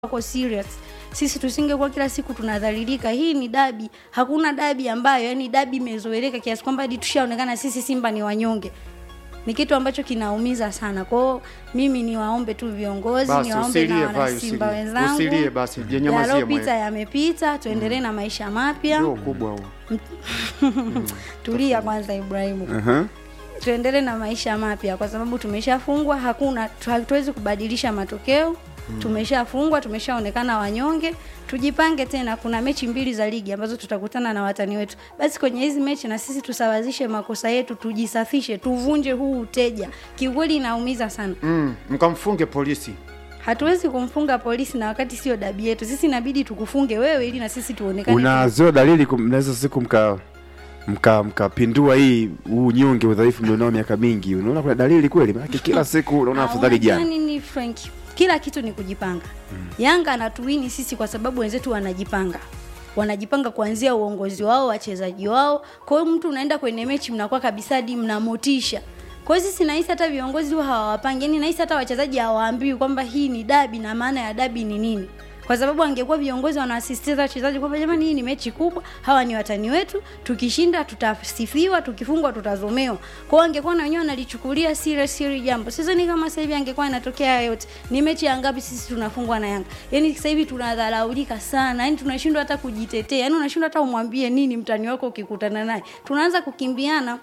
wako serious sisi tusingekuwa kila siku tunadhalilika hii ni dabi hakuna dabi ambayo yani dabi imezoeleka kiasi kwamba hadi tushaonekana sisi simba ni wanyonge ni kitu ambacho kinaumiza sana kwao mimi niwaombe tu viongozi Basi niwaombe na usilie, vai, wanasimba usilie. wenzangu Usilie basi, jinyamazie yalopita mwenyewe. yamepita tuendelee na maisha mapya Ndio kubwa huo. tulia kwanza ibrahimu Aha. tuendelee na maisha mapya kwa sababu tumeshafungwa hakuna tu- hatuwezi kubadilisha matokeo tumeshafungwa tumeshaonekana wanyonge tujipange tena kuna mechi mbili za ligi ambazo tutakutana na watani wetu basi kwenye hizi mechi na sisi tusawazishe makosa yetu tujisafishe tuvunje huu uteja kiukweli inaumiza sana Mm, mkamfunge polisi. hatuwezi kumfunga polisi na wakati sio dabi yetu sisi inabidi tukufunge wewe ili na sisi tuonekane unazo dalili kum- mnaweza siku mka mka mkapindua hii huu nyonge udhaifu mlionao miaka mingi unaona kuna dalili kweli maanake kila siku unaona afadhali Unajua jana nini Frank? Kila kitu ni kujipanga. Yanga anatuwini sisi kwa sababu wenzetu wanajipanga wanajipanga kuanzia uongozi wao, wachezaji wao. Kwa hiyo mtu unaenda kwenye mechi mnakuwa kabisa hadi mna motisha. Kwa hiyo sisi nahisi hata viongozi huwa hawawapangi, yani nahisi hata wachezaji hawaambiwi kwamba hii ni dabi na maana ya dabi ni nini kwa sababu angekuwa viongozi wanawasisitiza wachezaji kwamba jamani, hii ni mechi kubwa, hawa ni watani wetu, tukishinda tutasifiwa, tukifungwa tutazomewa. Kwa hiyo angekuwa na wenyewe wanalichukulia serious hili jambo. Sidhani kama sasa hivi angekuwa inatokea haya yote. Ni mechi ya ngapi sisi tunafungwa na Yanga? Yaani sasa hivi tunadharaulika sana, yaani tunashindwa hata kujitetea, yaani unashindwa hata umwambie nini mtani wako ukikutana naye, tunaanza kukimbiana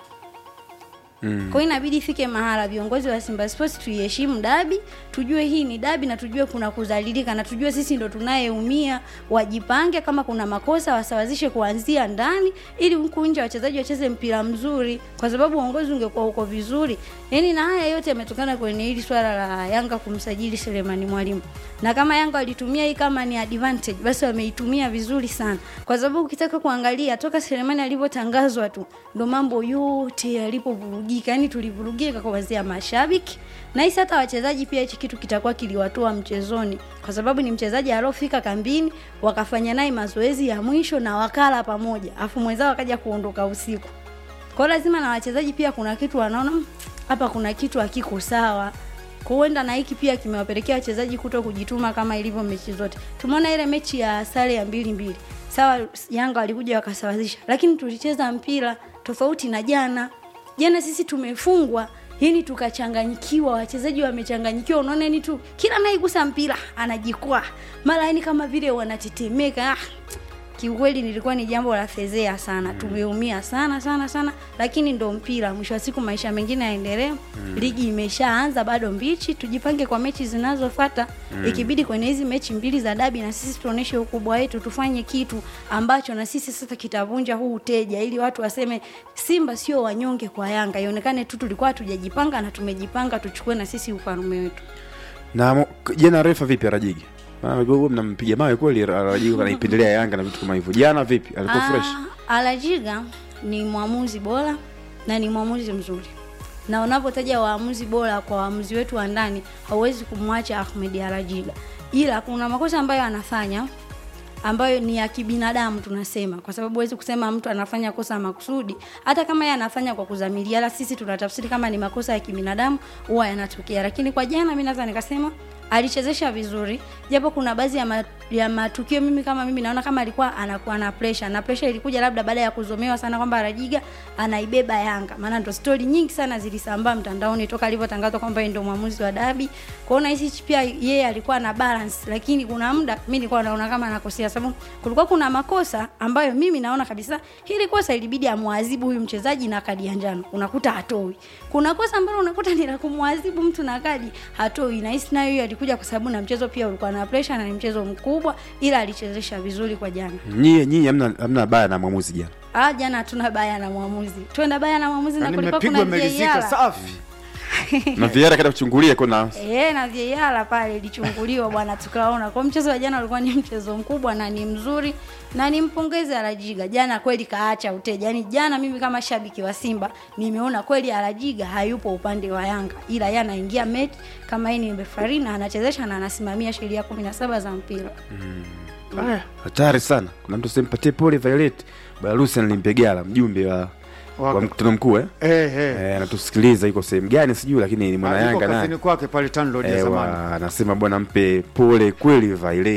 Mm. Kwa hiyo inabidi ifike mahala viongozi wa Simba Sports tuiheshimu dabi, tujue hii ni dabi na tujue kuna kudhalilika na tujue sisi ndo tunayeumia. Wajipange, kama kuna makosa wasawazishe kuanzia ndani, ili huku nje wachezaji wacheze mpira mzuri, kwa sababu uongozi ungekuwa uko vizuri. Yaani na haya yote yametokana kwenye hili swala la Yanga kumsajili Selemani Mwalimu, na kama Yanga walitumia hii kama ni advantage, basi wameitumia vizuri sana, kwa sababu ukitaka kuangalia toka Selemani alivyotangazwa tu ndo mambo yote yalipovurugika, yani tulivurugika kuanzia mashabiki na hisi hata wachezaji pia. Hichi kitu kitakuwa kiliwatoa mchezoni, kwa sababu ni mchezaji aliofika kambini, wakafanya naye mazoezi ya mwisho na wakala pamoja, afu mwenzao akaja kuondoka usiku. Kwa hiyo lazima na wachezaji pia kuna kitu wanaona "Mm, hapa kuna kitu hakiko sawa. Kwa huenda na hiki pia kimewapelekea wachezaji kuto kujituma kama ilivyo mechi zote. Tumeona ile mechi ya sare ya mbili mbili, sawa, Yanga walikuja wakasawazisha, lakini tulicheza mpira tofauti na jana. Jana sisi tumefungwa yani tukachanganyikiwa, wachezaji wamechanganyikiwa. Unaona yani tu kila anayegusa mpira anajikwaa, mara yani kama vile wanatetemeka. Ah, kiukweli nilikuwa ni jambo la fezea sana tumeumia sana sana sana lakini ndo mpira mwisho wa siku maisha mengine yaendelee ligi imeshaanza bado mbichi tujipange kwa mechi zinazofata ikibidi kwenye hizi mechi mbili za dabi na sisi tuoneshe ukubwa wetu tufanye kitu ambacho na sisi sasa kitavunja huu uteja ili watu waseme simba sio wanyonge kwa yanga ionekane tu tulikuwa hatujajipanga na tumejipanga tuchukue na sisi ufalume wetu na mo- jana refa vipi arajigi Maana huwa mnampiga mawe kweli arajigi anaipendelea yanga na vitu kama hivyo jana vipi alikuwa fresh Ah, Alajiga ni mwamuzi bora na ni mwamuzi mzuri, na unapotaja waamuzi bora kwa waamuzi wetu wa ndani, hauwezi kumwacha Ahmed Alajiga, ila kuna makosa ambayo anafanya ambayo ni ya kibinadamu tunasema, kwa sababu huwezi kusema mtu anafanya kosa makusudi, hata kama yeye anafanya kwa kuzamilia, ila sisi tunatafsiri kama ni makosa ya kibinadamu huwa yanatokea. Lakini kwa jana, mimi naweza nikasema alichezesha vizuri, japo kuna baadhi ya, ma, ya matukio mimi kama mimi naona kama alikuwa anakuwa na pressure, na pressure ilikuja labda baada ya kuzomewa sana kwamba Rajiga anaibeba Yanga, maana ndo stori nyingi sana zilisambaa mtandaoni toka alivyotangazwa kwamba yeye ndio mwamuzi wa dabi. Kwa hiyo nahisi pia yeye alikuwa na balance, lakini kuna muda mimi nilikuwa naona kama anakosea, sababu kulikuwa kuna makosa ambayo mimi naona kabisa hili kosa ilibidi amwadhibu huyu mchezaji na kadi ya njano, unakuta hatoi. Kuna kosa ambalo unakuta ni la kumwadhibu mtu na kadi hatoi. Nahisi nayo hiyo alikuja kwa sababu na mchezo pia ulikuwa na pressure na ni mchezo mkubwa, ila alichezesha vizuri kwa jana. nyie nyinyi hamna hamna baya na mwamuzi jana Ah, jana hatuna baya na mwamuzi, twenda baya na mwamuzi na Yaani kulikuwa mmepigwa kuna mmelizika VAR. safi. na viara kaenda kuchungulia kuna Eh, na VAR pale ilichunguliwa bwana, tukaona kwa mchezo wa jana ulikuwa ni mchezo mkubwa na ni mzuri, na nimpongeze Alajiga. Jana kweli kaacha uteja, yaani jana mimi kama shabiki wa Simba nimeona kweli Alajiga hayupo upande wa Yanga, ila yeye anaingia mechi kama yeye ni referee na anachezesha na anasimamia sheria kumi na saba za mpira. Haya, hatari sana kuna mtu sempatie pole violet barusi alimpegala mjumbe wa Waka- wa mkutano mkuu eh? eh, eh. Eh, anatusikiliza yuko sehemu gani sijui lakini ni mwana Ah, yuko Yanga naye kazini kwake pale Tanlod ya Eh, zamani wa- anasema bwana mpe pole kweli Vaile